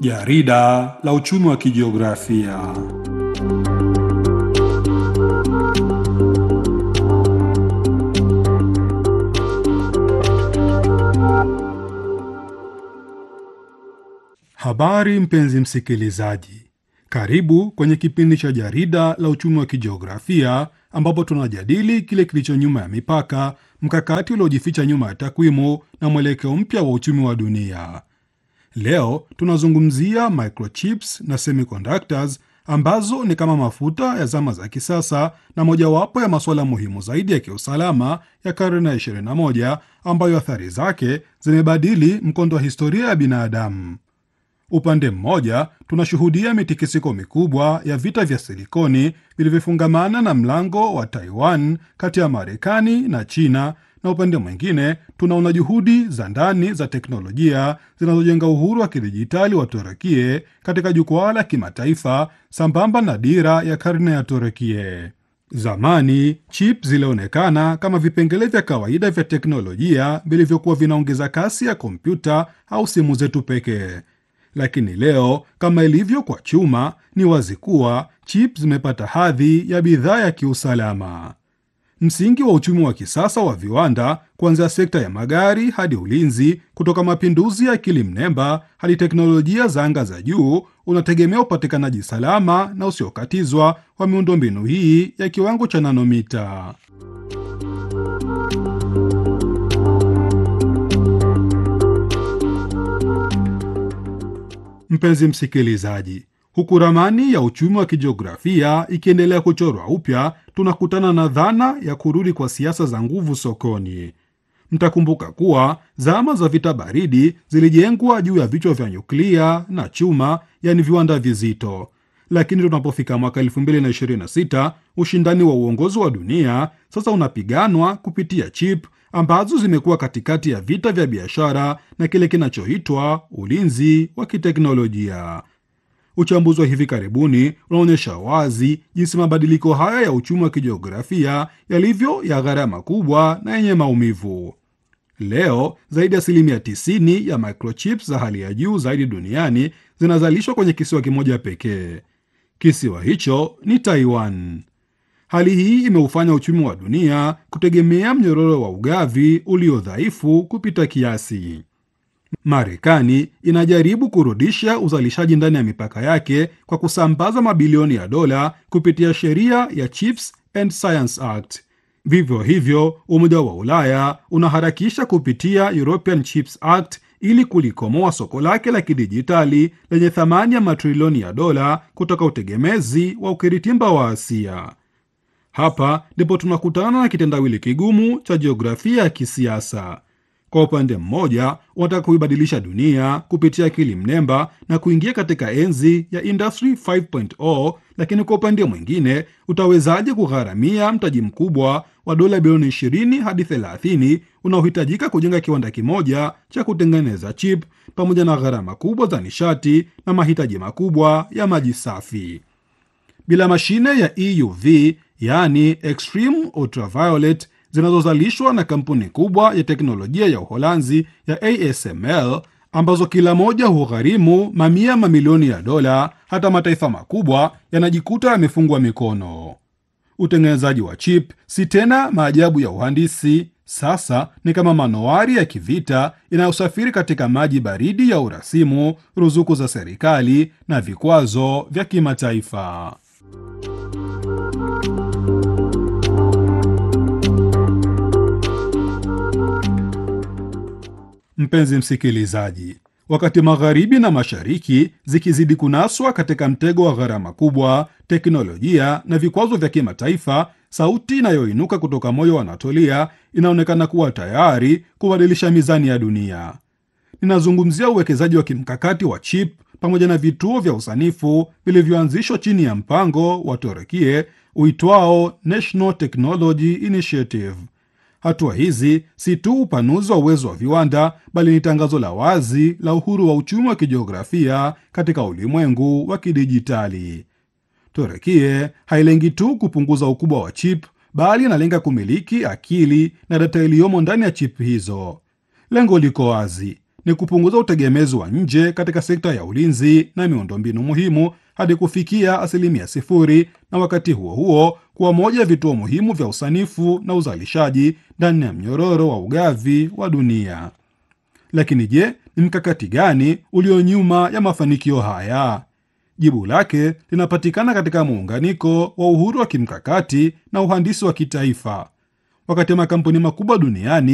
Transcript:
Jarida la uchumi wa kijiografia. Habari mpenzi msikilizaji, karibu kwenye kipindi cha jarida la uchumi wa kijiografia ambapo tunajadili kile kilicho nyuma ya mipaka, mkakati uliojificha nyuma ya takwimu na mwelekeo mpya wa uchumi wa dunia. Leo tunazungumzia microchips na semiconductors ambazo ni kama mafuta ya zama za kisasa na mojawapo ya masuala muhimu zaidi ya kiusalama ya karne ya 21 ambayo athari zake zimebadili mkondo wa historia ya binadamu. Upande mmoja tunashuhudia mitikisiko mikubwa ya vita vya silikoni vilivyofungamana na mlango wa Taiwan kati ya Marekani na China, na upande mwingine tunaona juhudi za ndani za teknolojia zinazojenga uhuru wa kidijitali wa Turukie katika jukwaa la kimataifa sambamba na dira ya karne ya Turukie. Zamani chip zilionekana kama vipengele vya kawaida vya teknolojia vilivyokuwa vinaongeza kasi ya kompyuta au simu zetu pekee. Lakini leo kama ilivyo kwa chuma, ni wazi kuwa chip zimepata hadhi ya bidhaa ya kiusalama. Msingi wa uchumi wa kisasa wa viwanda, kuanzia sekta ya magari hadi ulinzi, kutoka mapinduzi ya akili mnemba hadi teknolojia za anga za juu, unategemea upatikanaji salama na usiokatizwa wa miundombinu hii ya kiwango cha nanomita. Mpenzi msikilizaji, huku ramani ya uchumi wa kijiografia ikiendelea kuchorwa upya, tunakutana na dhana ya kurudi kwa siasa za nguvu sokoni. Mtakumbuka kuwa zama za vita baridi zilijengwa juu ya vichwa vya nyuklia na chuma, yaani viwanda vizito. Lakini tunapofika mwaka 2026 ushindani wa uongozi wa dunia sasa unapiganwa kupitia chip ambazo zimekuwa katikati ya vita vya biashara na kile kinachoitwa ulinzi wa kiteknolojia. Uchambuzi wa hivi karibuni unaonyesha wazi jinsi mabadiliko haya ya uchumi wa kijiografia yalivyo ya gharama kubwa na yenye maumivu. Leo zaidi ya asilimia 90 ya microchips za hali ya juu zaidi duniani zinazalishwa kwenye kisiwa kimoja pekee. Kisiwa hicho ni Taiwan. Hali hii imeufanya uchumi wa dunia kutegemea mnyororo wa ugavi ulio dhaifu kupita kiasi. Marekani inajaribu kurudisha uzalishaji ndani ya mipaka yake kwa kusambaza mabilioni ya dola kupitia sheria ya Chips and Science Act. Vivyo hivyo, Umoja wa Ulaya unaharakisha kupitia European Chips Act ili kulikomoa soko lake la kidijitali lenye thamani ya matrilioni ya dola kutoka utegemezi wa ukiritimba wa Asia. Hapa ndipo tunakutana na kitendawili kigumu cha jiografia ya kisiasa. Kwa upande mmoja, unataka kuibadilisha dunia kupitia akili mnemba na kuingia katika enzi ya Industry 5.0, lakini kwa upande mwingine, utawezaje kugharamia mtaji mkubwa wa dola bilioni 20 hadi 30 unaohitajika kujenga kiwanda kimoja cha kutengeneza chip pamoja na gharama kubwa za nishati na mahitaji makubwa ya maji safi? Bila mashine ya EUV yaani extreme ultraviolet zinazozalishwa na kampuni kubwa ya teknolojia ya Uholanzi ya ASML ambazo kila moja hugharimu mamia mamilioni ya dola, hata mataifa makubwa yanajikuta yamefungwa mikono. Utengenezaji wa chip si tena maajabu ya uhandisi, sasa ni kama manowari ya kivita inayosafiri katika maji baridi ya urasimu, ruzuku za serikali na vikwazo vya kimataifa. Mpenzi msikilizaji, wakati magharibi na mashariki zikizidi kunaswa katika mtego wa gharama kubwa, teknolojia na vikwazo vya kimataifa, sauti inayoinuka kutoka moyo wa Anatolia inaonekana kuwa tayari kubadilisha mizani ya dunia. Ninazungumzia uwekezaji wa kimkakati wa chip pamoja na vituo vya usanifu vilivyoanzishwa chini ya mpango wa Turukie uitwao National Technology Initiative. Hatua hizi si tu upanuzi wa uwezo wa viwanda bali ni tangazo la wazi la uhuru wa uchumi wa kijiografia katika ulimwengu wa kidijitali. Turukie hailengi tu kupunguza ukubwa wa chip, bali inalenga kumiliki akili na data iliyomo ndani ya chip hizo. Lengo liko wazi: ni kupunguza utegemezi wa nje katika sekta ya ulinzi na miundombinu muhimu hadi kufikia asilimia sifuri, na wakati huo huo kuwa moja ya vituo muhimu vya usanifu na uzalishaji ndani ya mnyororo wa ugavi wa dunia. Lakini je, ni mkakati gani ulio nyuma ya mafanikio haya? Jibu lake linapatikana katika muunganiko wa uhuru wa kimkakati na uhandisi wa kitaifa. Wakati makampuni makubwa duniani